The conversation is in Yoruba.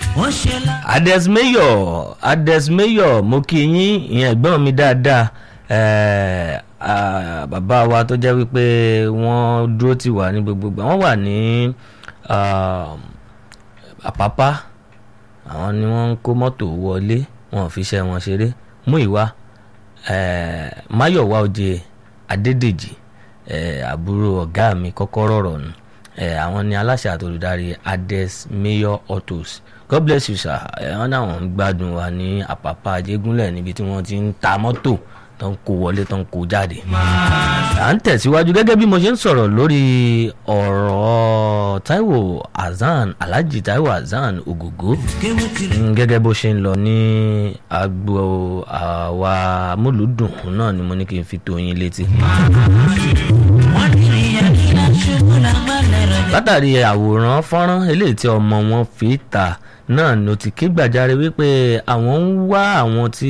wọ́n ṣe lá. adesmayor adesmayor mo kí yín ìyẹn ẹ̀gbọ́n mi dáadáa eh, ah, bàbá wa tó jẹ́ wípé wọ́n dúró tì wá ní gbogbo ìgbà wọ́n wà ní ah, àpápá àwọn ni wọ́n ń kó mọ́tò wọlé wọn ò fi iṣẹ́ wọn ṣeré mú ìwá eh, máyọ̀wá òjè adédèjì eh, àbúrò ọ̀gá mi kọ́kọ́rọ́ rọ̀ nù eh, àwọn ni aláṣẹ àti olùdarí ades mayor autos god bless you sir eh, wọn náà ń gbádùn wa ní àpápá ajégúnlẹ̀ níbi tí wọ́n ti ń ta mọ́tò tó ń kó wọlé tó ń kó jáde. à ń tẹ̀síwájú gẹ́gẹ́ bí mo ṣe ń sọ̀rọ̀ lórí ọ̀rọ̀ taiwo hasan alhaji taiwo hasan ogogo kéwé tirẹ̀. Mm, gẹ́gẹ́ bó ṣe ń lọ ní agbo àwa múlùúdùn náà ni mo ní kí n fi tó yín létí. wọ́n ní ìyá kí n ṣubú lágbálẹ̀ rẹ̀. látàrí àwòrán fọ́nrán eléyìí tí ọmọ wọn fi ta náà ló ti ké gbàjarè wípé àwọn ń wá àwọn tí